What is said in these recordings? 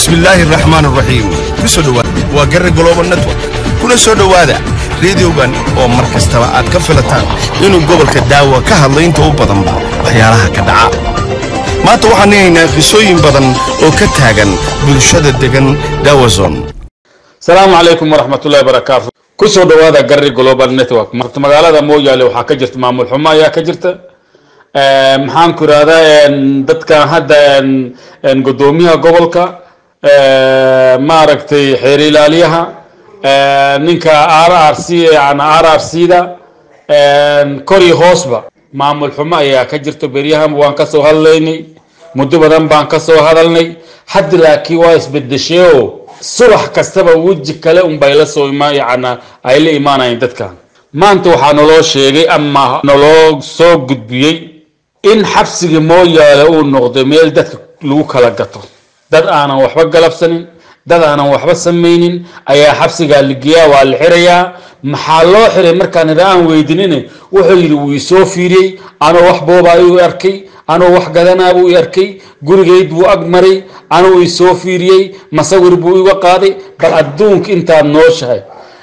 bismillaahi araxmaan araxiim ku soo dhowaada waa garre global network kuna soo dhowaada reediyogan oo mar kastaba aad ka filataan inuu gobolka daawa ka hadlo inta u badanba waxyaalaha ka dhaca maanta waxaan haynaa qisooyin badan oo ka taagan bulshada degan dawazon asalaamu calaykum waraxmatullahi barakaatu ku soo dhowaada garri global network marta magaalada mooyaale waxaa ka jirta maamul xumo ayaa ka jirta maxaan ku irahdaa dadkan hadda gudoomiyaha gobolka maaragtay xeer ilaaliyaha ninka r r c yani r r c da kor iyo hoosba maamul xumo ayaa ka jirta beryahan waan kasoo hadlaynay muddo badan baan kasoo hadalnay hadda laakiin waa isbedesheo subax kastaba weji kale unbay la soo ima yani ay la imaanayeen dadkan maanta waxaa naloo sheegay ama naloo soo gudbiyey in xabsiga mooyaale uu noqdo meel dadka lagu kala gato dad aanan waxba galabsanin dad aanan waxba samaynin ayaa xabsigaa ligeyaa waa la xirayaa maxaa loo xiray markaan ida aan weydinin wuxuu yidhi wuu isoo fiiriyey anoo wax boobaa u arkay anoo wax gadanaabuu i arkay gurigayd buu ag maray anuu isoo fiiriyey masawir buu iga qaaday bal adduunka intaad nooshahay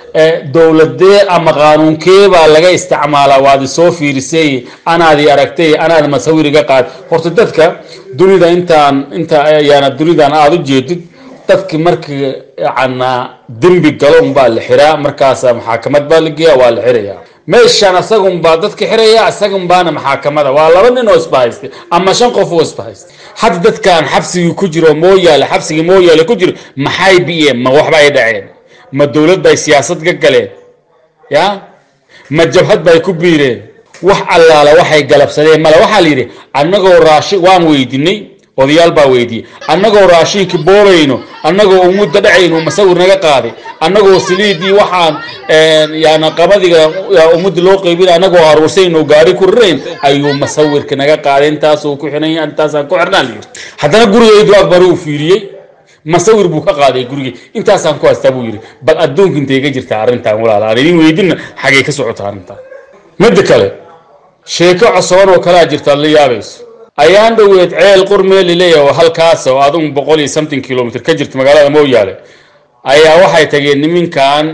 dowladee ama qaanuunkee baa laga isticmaalaa waad isoo fiirisay anaadi aragtay anaad masawir iga qaad horta dadka dunida intaan inta yaana dunidan aada u jeedid dadki markii yana dembi galo unbaa la xiraa markaasa maxaakamad baa la geeya waa la xirayaa meeshaan asagun baa dadka xiraya isagun baana maxaakamada waa laba nin oo isbahaystay ama shan qof oo isbahaystay hadda dadkan xabsigii ku jiro mooyaale xabsigii mooyaale ku jiro maxay biyeen ma waxba ay dhaceen ma dowlad bay siyaasad ka galeen ya ma jabhad bay ku biireen wax allaala waxay galabsadeen male waxaa la yidhi annagoo raashi waan weydinay odayaal baa weydiiyey annagoo raashiinka boobayno annagoo umudda dhacayno masawir naga qaaday annagoo saliidii waxaan yani qabadiga umudda loo qaybin annagoo aruursayno gaari ku rirayn ayuu masawirka naga qaaday intaasuu ku xiran intaasaan ku xirnaa layidhi haddana gurigaydu akbaru uu fiiriyey masawir buu ka qaaday gurigii intaasaan ku haystaa buu yidhi bal adduunka intay ka jirtaa arrintan walaal aan idin weydinna xagay ka socota arrintan midda kale sheeko cosoban oo kalaa jirta ad la yaabayso ayaan dhoweed ceel qurmeel leeyahay oo halkaas oo adun boqol iyo something kilomitr ka jirta magaalada mooyaale ayaa waxay tageen niminkan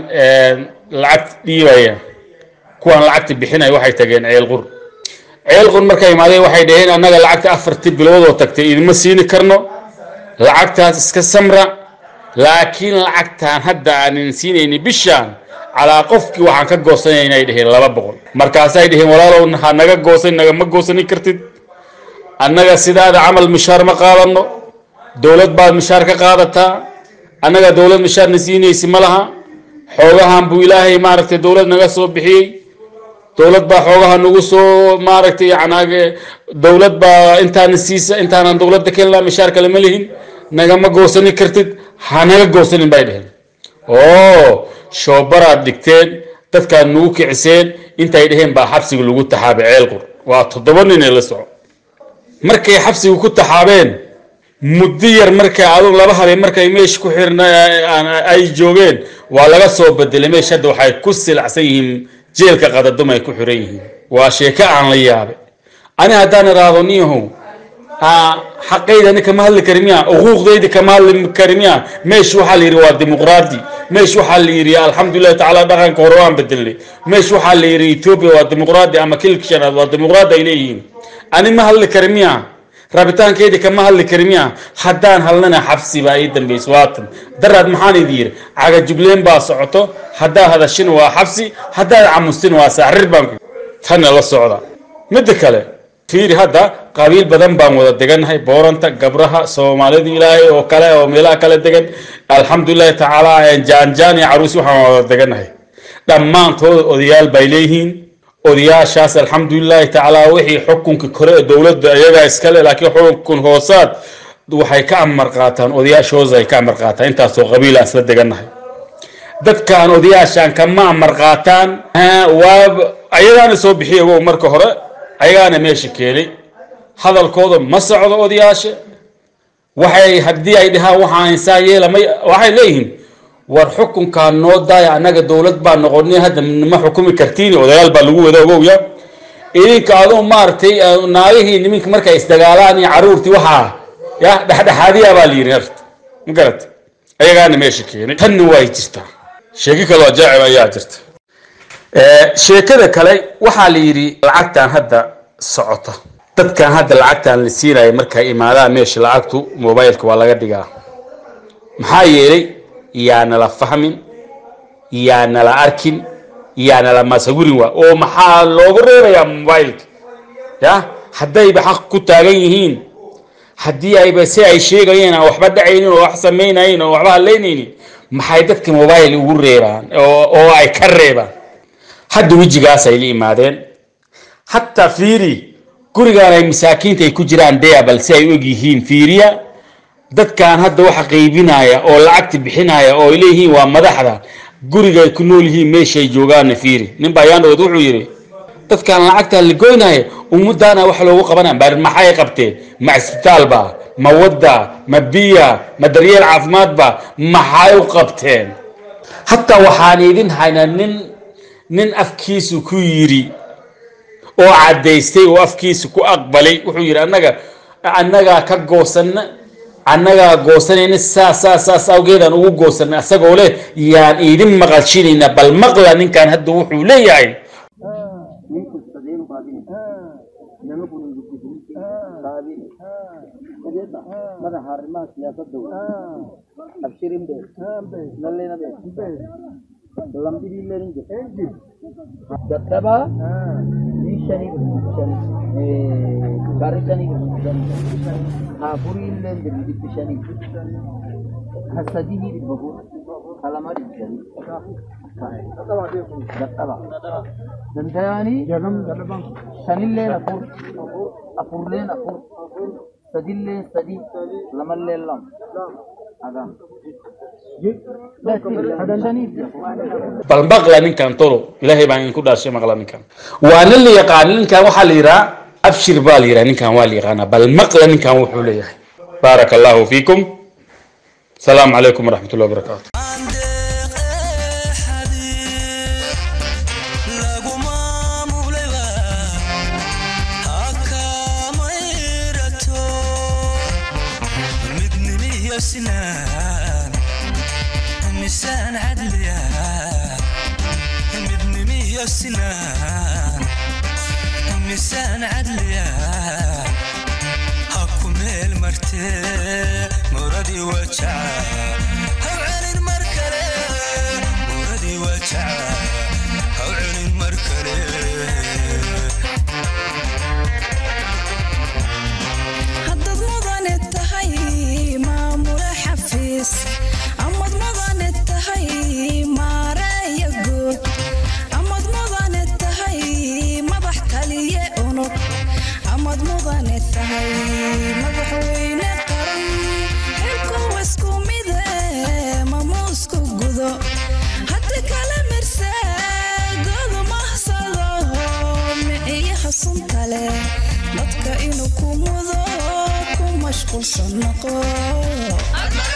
lacag dhiibaya kuwaan lacagta bixinaya waxay tageen ceel qur ceel qur markay imaadeen waxay dhaheen annaga lacagta afartii biloodoo tagtay idima siini karno lacagtaas iska samra laakiin lacagtaan hadda aanin siinayni bishaan calaa qofkii waxaan ka goosanayna ay dhaheen laba boqol markaasay dhaheen walaalow ha naga goosan nagama goosani kartid annaga sidaada camal mishaar ma qaadano dowlad baad mishaar ka qaadataa annaga dowlad mishaarna siinaysi ma laha xoogahan buu ilaahay maaragtay dowlad naga soo bixiyey dowlad baa xoogaha nagu soo maaragtay yani dowlad baa intaana siisa intaanan dowladda kelnaa mishaar kale ma lihin nagama goosani kartid ha naga goosanin bay dheheen oo shoobaraad dhigteen dadkaad nagu kiciseen intay dheheen baa xabsiga lagu taxaabay ceelqur waa toddoba nin ee la soco markay xabsiga ku taxaabeen muddo yar markay adun laba habeen markay meesha ku xirna ay joogeen waa laga soo bedelay meesha hadda waxay ku silacsan yihiin jeelka qadadum ay ku xiran yihiin waa sheeko aan la yaabay ani haddaan iraahdo niyahow xaqaydani kama hadli kari miya xuquuqdayda kama hadli kari miya meesha waxaa la yidhi waa dimuqraadi meesha waxaa la yidhi alxamdulillahi tacaala dhaqanka hore waan bedelnay meesha waxaa la yidhi etoobiya waa dimuqraadi ama kilka shanaad waa dimuqraadi ay leeyihiin ani ma hadli kari miya rabitaankeyda kama hadli kari miya haddaan hadlana xabsi baa ii dambaysa waatan daraad maxaan idi yidhi cagajubleen baa socoto haddaad hadashina waa xabsi haddaad camustina waa saaxrir baan tanna la socda midda kale fiiri hadda qabiil badan baan wada degannahay booranta gabraha soomaalida ilaahay oo kale oo meelaha kale degan alxamdulilahi tacaala jaanjaan iyo caruusi waxaan wada degannahay dhammaantooda odayaal bay leeyihiin odayaashaas alxamdulilahi tacaala wixii xukunka kore ee dowladda iyagaa iskale laakiin xukun hoosaad waxay ka amar qaataan odayaashooda ay ka amar qaataan intaasoo qabiila isla degannahay dadkaan odayaashaan kama amar qaataan waa ayagaana soo bixiya wow marka hore ayagaana meesha keenay hadalkooda ma socdo odayaasha waxay haddii ay dhahaan waxaa insaan yeelamay waxay leeyihiin war xukunkaan noo daaya annaga dowlad baa noqonay hadda ma xukumi kartiin odayaal baa lagu wada ogowya idinka aduu maaragtay naagihii niminka markay isdagaalaan iyo caruurtii waxaa ya dhexdhexaadiya baa la yidhi horta ma garat ayagaana meesha keenay tanna way jirtaa sheeko kaloo ajaacib ayaa jirta sheekada kale waxaa la yidhi lacagtan hadda socota dadkan hadda lacagtan la siinaya markay imaadaan meesha lacagtu mobileka waa laga dhigaa maxaa yeelay yaa nala fahmin yaa nala arkin yaa nala masawirin waa oo maxaa loogu reebayaa mobileka ya haddayba xaq ku taagan yihiin haddii ayba si ay sheegayeen aan waxba dhacaynin oo wax samaynayn oo waxba halaynaynin maxay dadka mobile ugu reebaan oo ay ka reebaan hadda wejigaas ay la imaadeen hataa fiiri gurigaan ay masaakiinta ay ku jiraan dea balse ay og yihiin fiiriya dadkan hadda waxa qaybinaya oo lacagta bixinaya oo ay leeyihiin waa madaxda guriga ay ku nool yihiin meeshay joogaanna fiiri nin baa yaandhawood wuxuu yidhi dadkan lacagta la goynaya ummadaana wax loogu qabanaya bari maxay qabteen ma cisbitaal ba ma wadda ma biya ma daryeel caafimaad ba maxay u qabteen hataa waxaan idin haynaa nin nin afkiisu ku yidhi oo caddaystay oo afkiisa ku aqbalay wuxuu yidhi annaga annagaa ka goosana annagaa goosanayna saas saas saas awgeedaan ugu goosanay asagoo leh yaan idin maqalshinaynaa bal maqla ninkan hadda wuxuu leeyahay madaxa arrimaha siyaasadda abshirin be nallena be lambidii lenin jir dadhaba ni shani shani gari shani shani hafurii leen jir dibbi shani hasadihii dhibba gur kalama dhib shani dadhaba dandayanii shanilleen afur afurleen afur sadilleen sadi lamalleen lam agan bal maqla ninkan tolo ilaahay baan idinku dhaashay maqla ninkan waana la yaqaana ninkan waxaa la yidhaha abshir baa la yidhaha ninkan waa la yaqaanaa bal maqla ninkan wuxuu leeyahay baaraka allahu fiikum asalaamu calaykum waraxmat ullahi wabarakaatu miisaan cadliya midnimiyo sinaan miisaan cadliya ha ku meel martee muradii wajaca haw celin mar kale muradii wajaca haw celin mar kale haddaad mudane tahay maamule xafiis amad mudane tahay maareeya guud amad mudane tahay madax taliye unug amad mudane tahay madaxweyne qaran xilkuwa isku mide mamuusku gudo haddi kala mirse godumahsado miciyaha sunta leh dadka inuu ku mudo ku mashquulsan noqo